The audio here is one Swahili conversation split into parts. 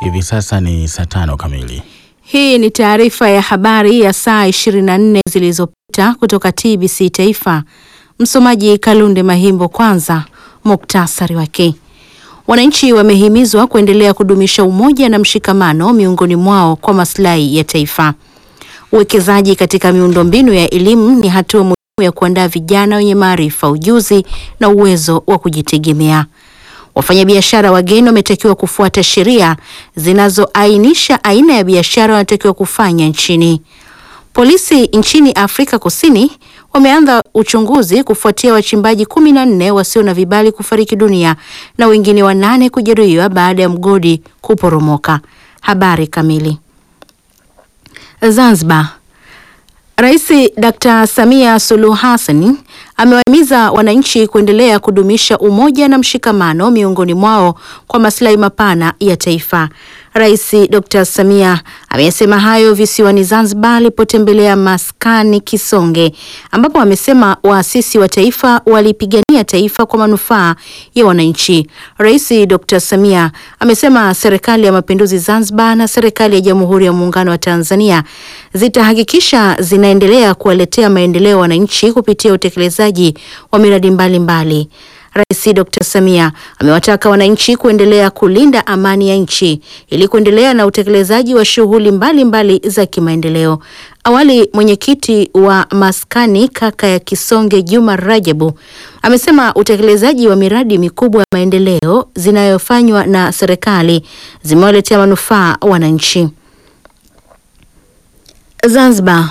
Hivi sasa ni saa tano kamili. Hii ni taarifa ya habari ya saa 24 zilizopita kutoka TBC Taifa. Msomaji Kalunde Mahimbo. Kwanza muktasari wake. Wananchi wamehimizwa kuendelea kudumisha umoja na mshikamano miongoni mwao kwa maslahi ya taifa. Uwekezaji katika miundombinu ya elimu ni hatua muhimu ya kuandaa vijana wenye maarifa, ujuzi na uwezo wa kujitegemea. Wafanyabiashara wageni wametakiwa kufuata sheria zinazoainisha aina ya biashara wanatakiwa kufanya nchini. Polisi nchini Afrika Kusini wameanza uchunguzi kufuatia wachimbaji kumi na nne wasio na vibali kufariki dunia na wengine wanane kujeruhiwa baada ya mgodi kuporomoka. Habari kamili. Zanzibar. Rais Dr. Samia Suluhu Hassan amewahimiza wananchi kuendelea kudumisha umoja na mshikamano miongoni mwao kwa maslahi mapana ya taifa. Rais Dr. Samia amesema hayo visiwani Zanzibar alipotembelea maskani Kisonge ambapo amesema waasisi wa taifa walipigania taifa kwa manufaa ya wananchi. Rais Dr. Samia amesema serikali ya mapinduzi Zanzibar na serikali ya Jamhuri ya Muungano wa Tanzania zitahakikisha zinaendelea kuwaletea maendeleo wananchi kupitia utekelezaji wa miradi mbalimbali. Rais Dr. Samia amewataka wananchi kuendelea kulinda amani ya nchi ili kuendelea na utekelezaji wa shughuli mbalimbali za kimaendeleo. Awali, mwenyekiti wa maskani kaka ya Kisonge Juma Rajabu amesema utekelezaji wa miradi mikubwa ya maendeleo zinayofanywa na serikali zimewaletea manufaa wananchi. Zanzibar.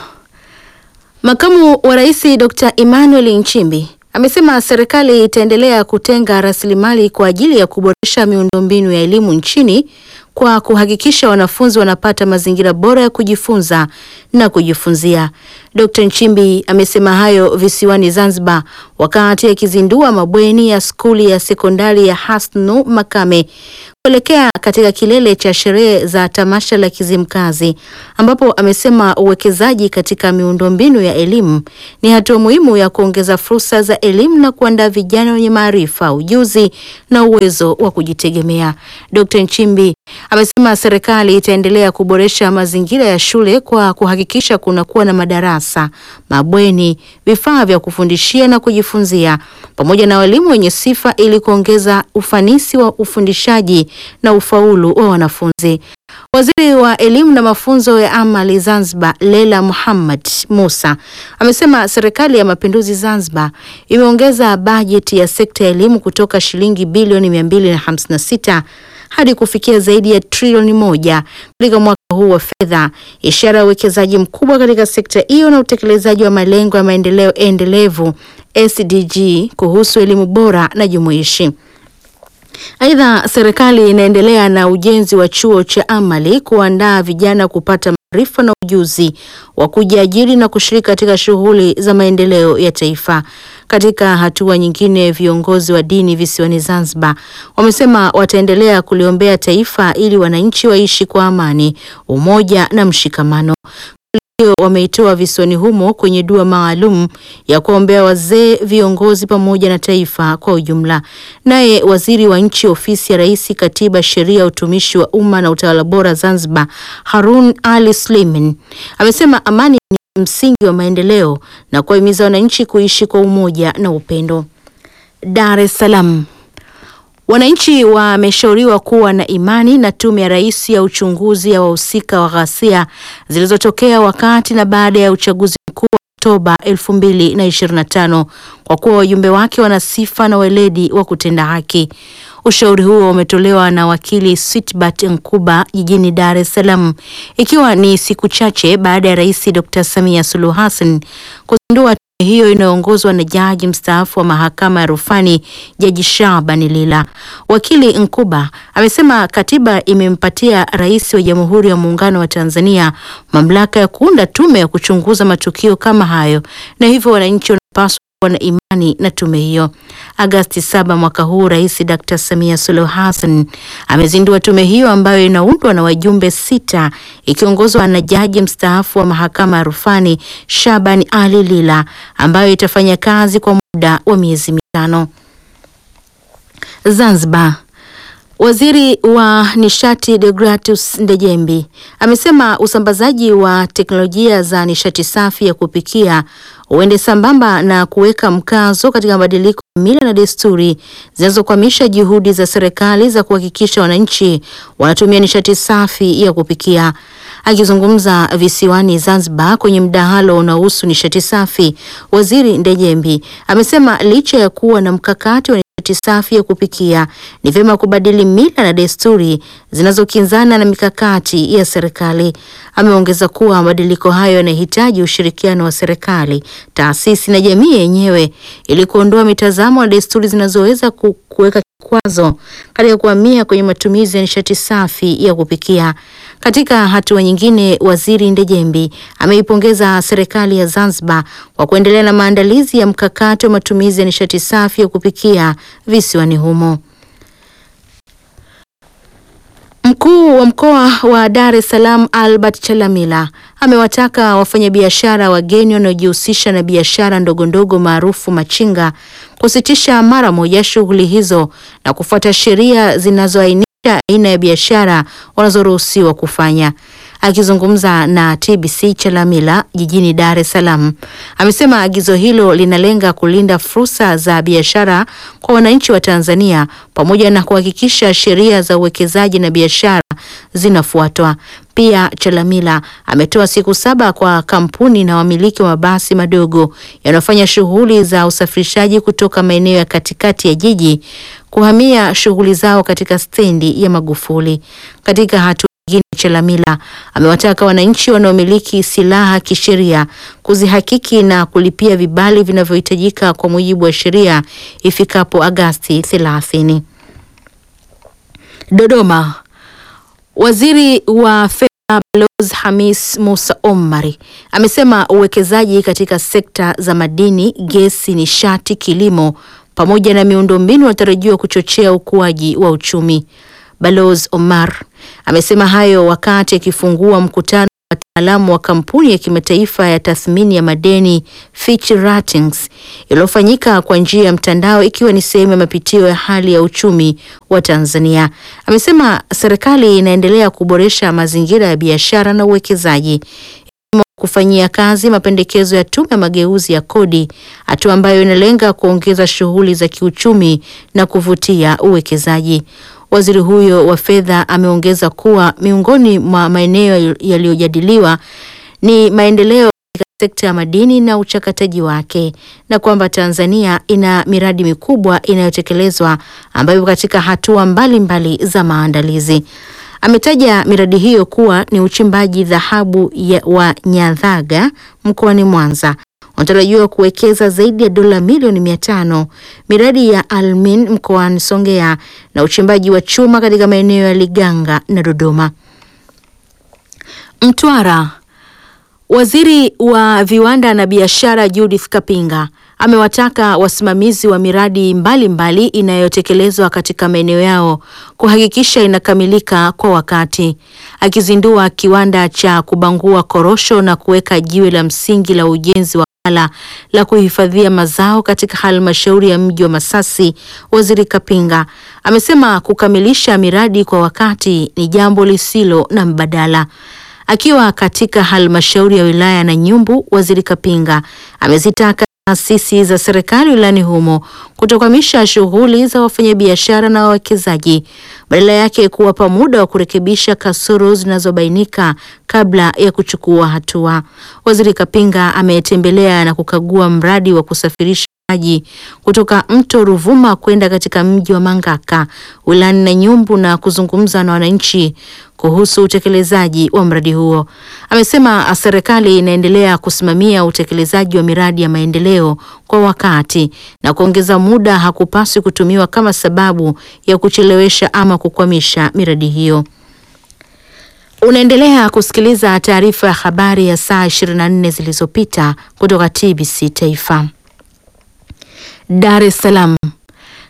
Makamu wa Rais Dr. Emmanuel Nchimbi amesema serikali itaendelea kutenga rasilimali kwa ajili ya kuboresha miundombinu ya elimu nchini kwa kuhakikisha wanafunzi wanapata mazingira bora ya kujifunza na kujifunzia. Dr. Nchimbi amesema hayo visiwani Zanzibar wakati akizindua mabweni ya skuli ya sekondari ya Hasnu Makame kuelekea katika kilele cha sherehe za tamasha la Kizimkazi ambapo amesema uwekezaji katika miundombinu ya elimu ni hatua muhimu ya kuongeza fursa za elimu na kuandaa vijana wenye maarifa, ujuzi na uwezo wa kujitegemea. Dr. Nchimbi amesema serikali itaendelea kuboresha mazingira ya shule kwa kuhakikisha kunakuwa na madarasa, mabweni, vifaa vya kufundishia na kujifunzia pamoja na walimu wenye sifa ili kuongeza ufanisi wa ufundishaji na ufaulu wa wanafunzi. Waziri wa elimu na mafunzo ya amali Zanzibar, Leila Muhammad Musa, amesema serikali ya mapinduzi Zanzibar imeongeza bajeti ya sekta ya elimu kutoka shilingi bilioni 256 hadi kufikia zaidi ya trilioni moja katika mwaka huu wa fedha, ishara ya uwekezaji mkubwa katika sekta hiyo na utekelezaji wa malengo ya maendeleo endelevu SDG kuhusu elimu bora na jumuishi. Aidha, serikali inaendelea na ujenzi wa chuo cha amali kuandaa vijana kupata maarifa na ujuzi wa kujiajiri na kushiriki katika shughuli za maendeleo ya taifa. Katika hatua nyingine, viongozi wa dini visiwani Zanzibar wamesema wataendelea kuliombea taifa ili wananchi waishi kwa amani, umoja na mshikamano hiyo wameitoa visiwani humo kwenye dua maalum ya kuombea wazee, viongozi pamoja na taifa kwa ujumla. Naye waziri wa nchi ofisi ya Rais, Katiba, Sheria, Utumishi wa Umma na Utawala Bora Zanzibar, Harun Ali Slimin amesema amani ni msingi wa maendeleo na kuwahimiza wananchi kuishi kwa umoja na upendo. Dar es Salaam. Wananchi wameshauriwa kuwa na imani na Tume ya Rais ya uchunguzi ya wahusika wa ghasia zilizotokea wakati na baada ya uchaguzi mkuu wa Oktoba 2025 kwa kuwa wajumbe wake wana sifa na weledi wa kutenda haki. Ushauri huo umetolewa na wakili Switbert Nkuba jijini Dar es Salaam ikiwa ni siku chache baada ya Rais Dr. Samia Suluhu Hassan kuzindua hiyo inayoongozwa na jaji mstaafu wa mahakama ya rufani Jaji Shaban Lila. Wakili Nkuba amesema katiba imempatia rais wa Jamhuri ya Muungano wa Tanzania mamlaka ya kuunda tume ya kuchunguza matukio kama hayo, na hivyo wananchi wanapaswa kuwa na imani na tume hiyo. Agasti saba mwaka huu, Rais Dr. Samia Suluhu Hassan amezindua tume hiyo ambayo inaundwa na wajumbe sita ikiongozwa na jaji mstaafu wa mahakama ya rufani Shaban Ali Lila ambayo itafanya kazi kwa muda wa miezi mitano. Zanzibar. Waziri wa nishati Deogratius Ndejembi amesema usambazaji wa teknolojia za nishati safi ya kupikia uende sambamba na kuweka mkazo katika mabadiliko ya mila na desturi zinazokwamisha juhudi za serikali za kuhakikisha wananchi wanatumia nishati safi ya kupikia. Akizungumza visiwani Zanzibar kwenye mdahalo unaohusu nishati safi, Waziri Ndejembi amesema licha ya kuwa na mkakati wa nishati safi ya kupikia, ni vyema kubadili mila na desturi zinazokinzana na mikakati ya serikali. Ameongeza kuwa mabadiliko hayo yanahitaji ushirikiano wa serikali, taasisi na jamii yenyewe ili kuondoa mitazamo na desturi zinazoweza kuweka kikwazo katika kuhamia kwenye matumizi ya nishati safi ya kupikia. Katika hatua nyingine, Waziri Ndejembi ameipongeza serikali ya Zanzibar kwa kuendelea na maandalizi ya mkakati wa matumizi ya nishati safi ya kupikia visiwani humo. Mkuu wa mkoa wa Dar es Salaam Albert Chalamila amewataka wafanyabiashara wageni wanaojihusisha na biashara ndogondogo maarufu machinga kusitisha mara moja shughuli hizo na kufuata sheria zinazoainisha aina ya biashara wanazoruhusiwa kufanya. Akizungumza na TBC Chalamila jijini Dar es Salaam, amesema agizo hilo linalenga kulinda fursa za biashara kwa wananchi wa Tanzania pamoja na kuhakikisha sheria za uwekezaji na biashara zinafuatwa. Pia Chalamila ametoa siku saba kwa kampuni na wamiliki wa mabasi madogo yanayofanya shughuli za usafirishaji kutoka maeneo ya katikati ya jiji kuhamia shughuli zao katika stendi ya Magufuli. Katika hatua nyingine, Chalamila amewataka wananchi wanaomiliki silaha kisheria kuzihakiki na kulipia vibali vinavyohitajika kwa mujibu wa sheria ifikapo Agasti 30. Dodoma. Waziri wa Fedha Balozi Hamis Musa Omari amesema uwekezaji katika sekta za madini, gesi, nishati, kilimo pamoja na miundombinu unatarajiwa kuchochea ukuaji wa uchumi. Balozi Omar amesema hayo wakati akifungua mkutano wa wataalamu wa kampuni ya kimataifa ya tathmini ya madeni Fitch Ratings iliyofanyika kwa njia ya mtandao ikiwa ni sehemu ya mapitio ya hali ya uchumi wa Tanzania. Amesema serikali inaendelea kuboresha mazingira ya biashara na uwekezaji kufanyia kazi mapendekezo ya tume ya mageuzi ya kodi, hatua ambayo inalenga kuongeza shughuli za kiuchumi na kuvutia uwekezaji. Waziri huyo wa fedha ameongeza kuwa miongoni mwa maeneo yaliyojadiliwa ni maendeleo katika sekta ya madini na uchakataji wake na kwamba Tanzania ina miradi mikubwa inayotekelezwa ambayo katika hatua mbalimbali mbali za maandalizi. Ametaja miradi hiyo kuwa ni uchimbaji dhahabu wa Nyadhaga mkoani Mwanza wanatarajiwa kuwekeza zaidi ya dola milioni mia tano, miradi ya Almin mkoani Songea na uchimbaji wa chuma katika maeneo ya Liganga na Dodoma. Mtwara. Waziri wa viwanda na biashara Judith Kapinga amewataka wasimamizi wa miradi mbalimbali inayotekelezwa katika maeneo yao kuhakikisha inakamilika kwa wakati. Akizindua kiwanda cha kubangua korosho na kuweka jiwe la msingi la ujenzi wa ghala la kuhifadhia mazao katika halmashauri ya mji wa Masasi, Waziri Kapinga amesema kukamilisha miradi kwa wakati ni jambo lisilo na mbadala. Akiwa katika halmashauri ya wilaya na Nyumbu, Waziri Kapinga amezitaka taasisi za serikali wilayani humo kutokwamisha shughuli za wafanyabiashara na wawekezaji, badala yake kuwapa muda wa kurekebisha kasoro zinazobainika kabla ya kuchukua hatua. Waziri Kapinga ametembelea na kukagua mradi wa kusafirisha maji kutoka mto Ruvuma kwenda katika mji wa Mangaka wilayani na Nyumbu na kuzungumza na wananchi kuhusu utekelezaji wa mradi huo. Amesema serikali inaendelea kusimamia utekelezaji wa miradi ya maendeleo kwa wakati na kuongeza muda hakupaswi kutumiwa kama sababu ya kuchelewesha ama kukwamisha miradi hiyo. Unaendelea kusikiliza taarifa ya habari ya saa 24 zilizopita kutoka TBC Taifa. Dar es Salaam.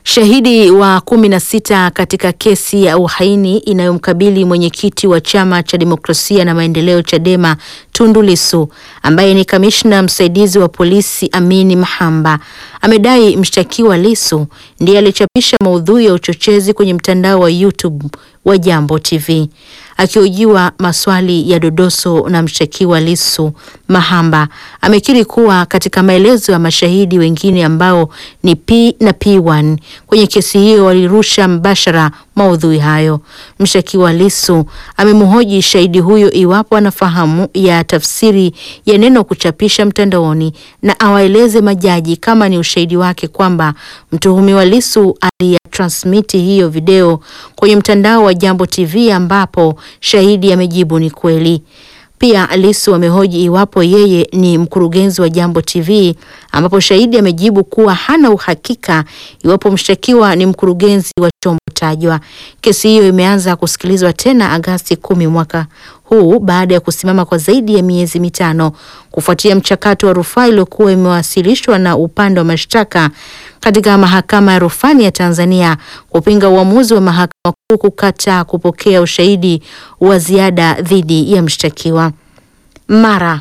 Shahidi wa kumi na sita katika kesi ya uhaini inayomkabili mwenyekiti wa chama cha demokrasia na maendeleo Chadema Tundu Lissu ambaye ni kamishna msaidizi wa polisi Amini Mahamba amedai mshtakiwa Lissu ndiye alichapisha maudhui ya uchochezi kwenye mtandao wa YouTube wa Jambo TV. Akihojiwa maswali ya dodoso na mshtakiwa Lissu, Mahamba amekiri kuwa katika maelezo ya mashahidi wengine ambao ni P na P1 kwenye kesi hiyo walirusha mbashara maudhui hayo. Mshtakiwa Lissu amemhoji shahidi huyo iwapo anafahamu ya tafsiri ya neno kuchapisha mtandaoni na awaeleze majaji kama ni ushahidi wake kwamba mtuhumiwa Lissu aliyatransmiti hiyo video kwenye mtandao wa Jambo TV ambapo shahidi amejibu ni kweli. Pia Lissu amehoji iwapo yeye ni mkurugenzi wa Jambo TV ambapo shahidi amejibu kuwa hana uhakika iwapo mshtakiwa ni mkurugenzi wa chombo tajwa. Kesi hiyo imeanza kusikilizwa tena Agasti kumi mwaka huu baada ya kusimama kwa zaidi ya miezi mitano kufuatia mchakato wa rufaa iliyokuwa imewasilishwa na upande wa mashtaka katika mahakama ya rufani ya Tanzania kupinga uamuzi wa mahakama kuu kukataa kupokea ushahidi wa ziada dhidi ya mshtakiwa. Mara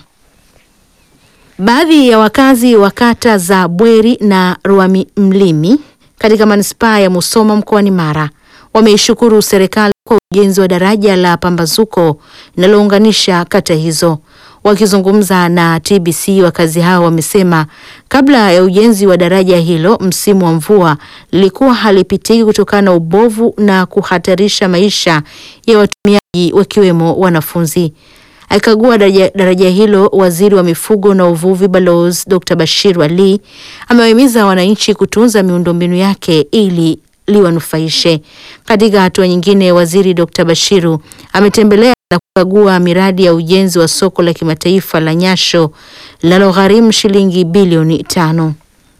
baadhi ya wakazi wa kata za Bweri na Rwamlimi katika manispaa ya Musoma mkoani Mara wameishukuru serikali kwa ujenzi wa daraja la pambazuko linalounganisha kata hizo. Wakizungumza na TBC, wakazi hao wamesema kabla ya ujenzi wa daraja hilo, msimu wa mvua lilikuwa halipitiki kutokana na ubovu na kuhatarisha maisha ya watumiaji wakiwemo wanafunzi. Akikagua daraja, daraja hilo, waziri wa mifugo na uvuvi Balozi Dr. Bashir Ali amewahimiza wananchi kutunza miundombinu yake ili liwanufaishe. Katika hatua nyingine, waziri Dr. Bashiru ametembelea na kukagua miradi ya ujenzi wa soko la kimataifa la Nyasho linalogharimu shilingi bilioni tano.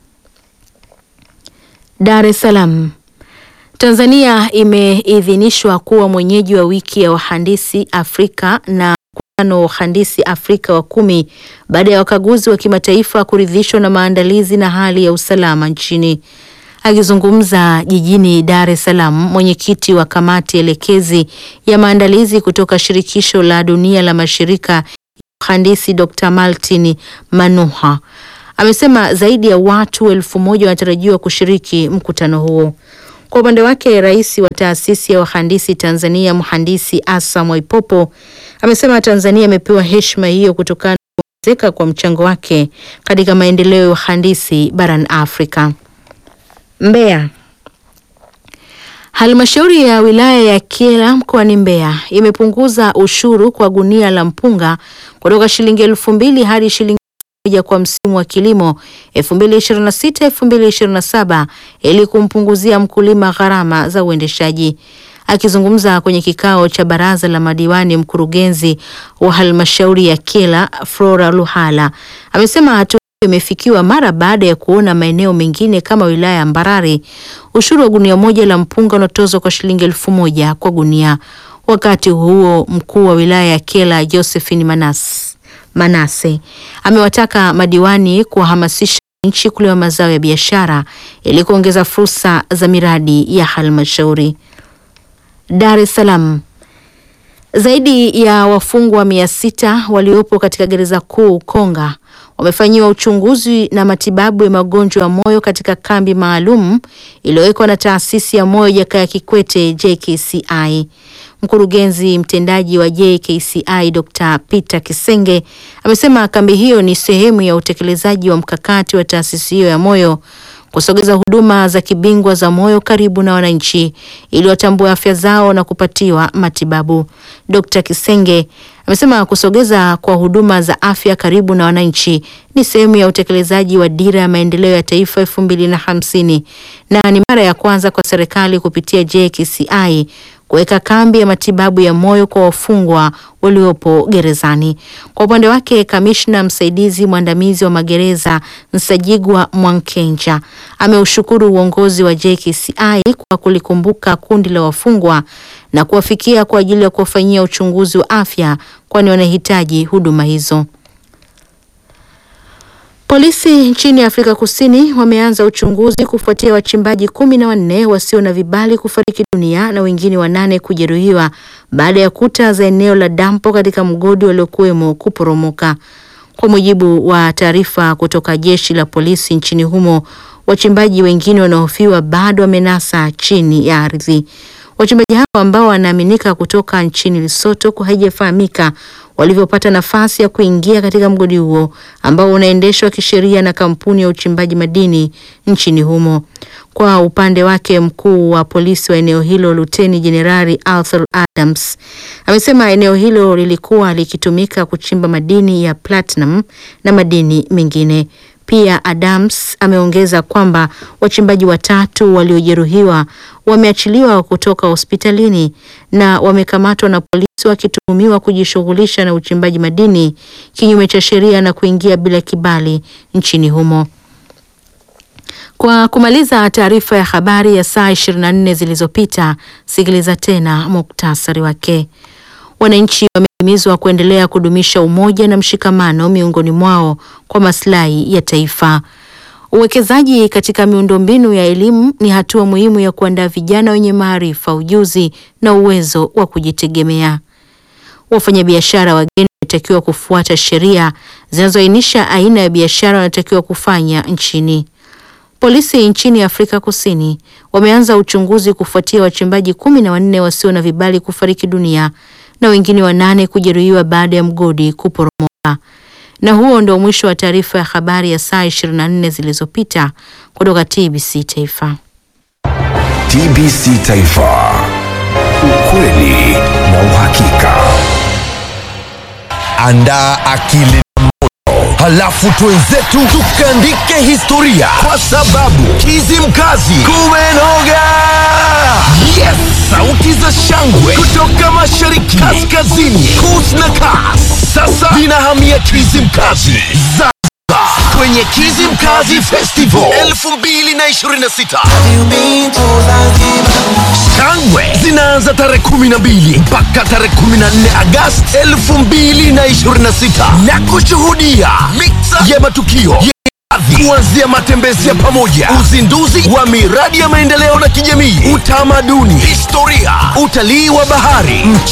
Dar es Salaam. Tanzania imeidhinishwa kuwa mwenyeji wa wiki ya wahandisi Afrika na mkutano wa wahandisi Afrika wa kumi baada ya wakaguzi wa kimataifa kuridhishwa na maandalizi na hali ya usalama nchini. Akizungumza jijini Dar es Salaam, mwenyekiti wa kamati elekezi ya maandalizi kutoka shirikisho la dunia la mashirika ya uhandisi Dr. Martin Manuha amesema zaidi ya watu elfu moja wanatarajiwa kushiriki mkutano huo. Kwa upande wake, rais wa taasisi ya wahandisi Tanzania mhandisi Asa Mwaipopo amesema Tanzania imepewa heshima hiyo kutokana na kuongezeka kwa mchango wake katika maendeleo ya uhandisi barani Afrika. Mbeya. Halmashauri ya wilaya ya Kyela mkoani Mbeya imepunguza ushuru kwa gunia la mpunga kutoka shilingi elfu mbili hadi shilingi moja kwa msimu wa kilimo 2026 2027 ili kumpunguzia mkulima gharama za uendeshaji. Akizungumza kwenye kikao cha baraza la madiwani, mkurugenzi wa halmashauri ya Kyela Flora Luhala amesema hatua imefikiwa mara baada ya kuona maeneo mengine kama wilaya ya Mbarali ushuru wa gunia moja la mpunga unatozwa kwa shilingi elfu moja kwa gunia. Wakati huo mkuu wa wilaya ya Kyela Josephine Manas, Manase amewataka madiwani kuwahamasisha nchi kulima mazao ya biashara ili kuongeza fursa za miradi ya halmashauri. Dar es Salaam. Zaidi ya wafungwa mia sita waliopo katika gereza kuu Konga wamefanyiwa uchunguzi na matibabu ya magonjwa ya moyo katika kambi maalum iliyowekwa na taasisi ya moyo Jakaya Kikwete JKCI. Mkurugenzi mtendaji wa JKCI Dr. Peter Kisenge amesema kambi hiyo ni sehemu ya utekelezaji wa mkakati wa taasisi hiyo ya moyo kusogeza huduma za kibingwa za moyo karibu na wananchi ili watambue afya zao na kupatiwa matibabu. Dr. Kisenge amesema kusogeza kwa huduma za afya karibu na wananchi ni sehemu ya utekelezaji wa dira ya maendeleo ya taifa elfu mbili na hamsini na ni mara ya kwanza kwa serikali kupitia JKCI kuweka kambi ya matibabu ya moyo kwa wafungwa waliopo gerezani. Kwa upande wake, kamishna msaidizi mwandamizi wa magereza Nsajigwa Mwankenja ameushukuru uongozi wa JKCI kwa kulikumbuka kundi la wafungwa na kuwafikia kwa ajili ya kuwafanyia uchunguzi wa afya kwani wanahitaji huduma hizo. Polisi nchini Afrika Kusini wameanza uchunguzi kufuatia wachimbaji kumi na wanne wasio na vibali kufariki dunia na wengine wanane kujeruhiwa baada ya kuta za eneo la dampo katika mgodi waliokuwemo kuporomoka. Kwa mujibu wa taarifa kutoka jeshi la polisi nchini humo, wachimbaji wengine wanaohofiwa bado wamenasa chini ya ardhi. Wachimbaji hao ambao wanaaminika kutoka nchini Lesotho haijafahamika walivyopata nafasi ya kuingia katika mgodi huo ambao unaendeshwa kisheria na kampuni ya uchimbaji madini nchini humo. Kwa upande wake, mkuu wa polisi wa eneo hilo Luteni Jenerali Arthur Adams amesema eneo hilo lilikuwa likitumika kuchimba madini ya platinum na madini mengine. Pia Adams ameongeza kwamba wachimbaji watatu waliojeruhiwa wameachiliwa kutoka hospitalini na wamekamatwa na polisi wakituhumiwa kujishughulisha na uchimbaji madini kinyume cha sheria na kuingia bila kibali nchini humo. Kwa kumaliza taarifa ya habari ya saa 24 zilizopita, sikiliza tena muktasari wake. Wananchi wamehimizwa kuendelea kudumisha umoja na mshikamano miongoni mwao kwa maslahi ya taifa. Uwekezaji katika miundombinu ya elimu ni hatua muhimu ya kuandaa vijana wenye maarifa, ujuzi na uwezo wa kujitegemea. Wafanyabiashara wageni wanatakiwa kufuata sheria zinazoainisha aina ya biashara wanatakiwa kufanya nchini. Polisi nchini Afrika Kusini wameanza uchunguzi kufuatia wachimbaji kumi na wanne wasio na vibali kufariki dunia na wengine wanane kujeruhiwa baada ya mgodi kuporomoka. Na huo ndio mwisho wa taarifa ya habari ya saa 24 zilizopita kutoka TBC Taifa. TBC Taifa. Ukweli na uhakika. Andaa akili na moyo, halafu twenzetu tukaandike historia, kwa sababu Kizimkazi kumenoga. Yes, sauti za shangwe kutoka mashariki, kaskazini, kus na kas, sasa zinahamia Kizimkazi Zanzibar kwenye Kizimkazi Festival 2026. Shangwe zinaanza tarehe 12 mpaka tarehe 14 Agosti 2026 na kushuhudia mixa ya matukio ya hadhi, kuanzia matembezi ya pamoja, uzinduzi wa miradi ya maendeleo na kijamii, utamaduni, historia, utalii wa bahari, mchezo